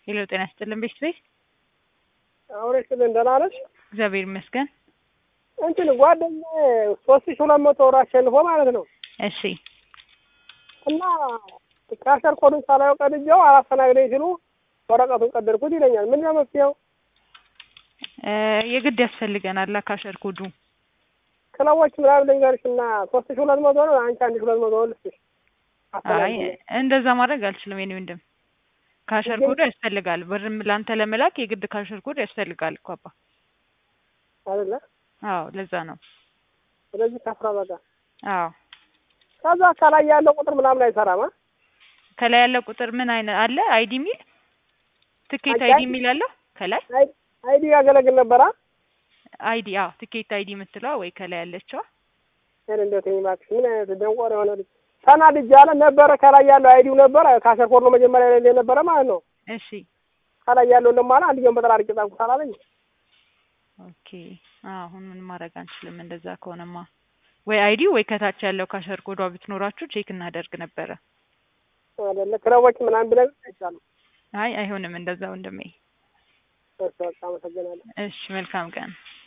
ሄሎ ጤና ይስጥልን ቤት ቤት አሁን ስልን ደህና ነሽ? እግዚአብሔር ይመስገን። እንትን ጓደኛዬ ሶስት ሺህ ሁለት መቶ ብር አሸንፎ ማለት ነው እሺ እና ካሸር ኮዱን ሳላየው ቀድጄው አላስተናግደኝ ሲሉ ወረቀቱን ቀደድኩት ይለኛል። ምንድን ነው መፍትሄው? እ የግድ ያስፈልገናል ካሸር ኮዱ ክለቦች ምናምን ልንገርሽ እና ሶስት ሺህ ሁለት መቶ ነው አንቺ አንድ ሺህ ሁለት መቶ ልስጥሽ። አይ አስተናግደኝ። እንደዛ ማድረግ አልችልም የኔ ወንድም። ካሸር ኮዱ ያስፈልጋል። ብርም ለአንተ ለመላክ የግድ ካሸር ኮድ ያስፈልጋል እኮ አባ። አይደለ? አዎ ለዛ ነው። ስለዚህ ከፍራ በቃ አዎ ከዛ ከላይ ያለው ቁጥር ምናምን አይሰራም። አ? ከላይ ያለ ቁጥር ምን አይነት አለ? አይዲ ሚል ትኬት አይ- አይዲ ሚል አለው ከላይ አይ አይዲ ያገለግል ነበራ አይዲ አዎ ትኬት አይዲ የምትለዋ ወይ ከላይ ያለችዋ ሄድ እንደት እባክሽ ምን አይነት ደንቆሮ የሆነ ልጅ ተናድጃለ ነበረ። ከላይ ያለው አይዲው ነበረ ካሸር ኮድ ነው መጀመሪያ ላይ የነበረ ማለት ነው። እሺ ከላይ ያለው ለማላ አንድ ጀን በጠራ አድርጌ ጻፍኩት አላለኝ። ኦኬ አሁን ምን ማድረግ አንችልም። እንደዛ ከሆነማ ወይ አይዲ ወይ ከታች ያለው ካሸር ኮዷ ብትኖራችሁ ቼክ እናደርግ ነበረ። አይደለ ክለቦች ምናምን ብለህ አይቻልም። አይ አይሆንም እንደዛ ወንድሜ። እሺ በቃ አመሰግናለሁ። እሺ መልካም ቀን።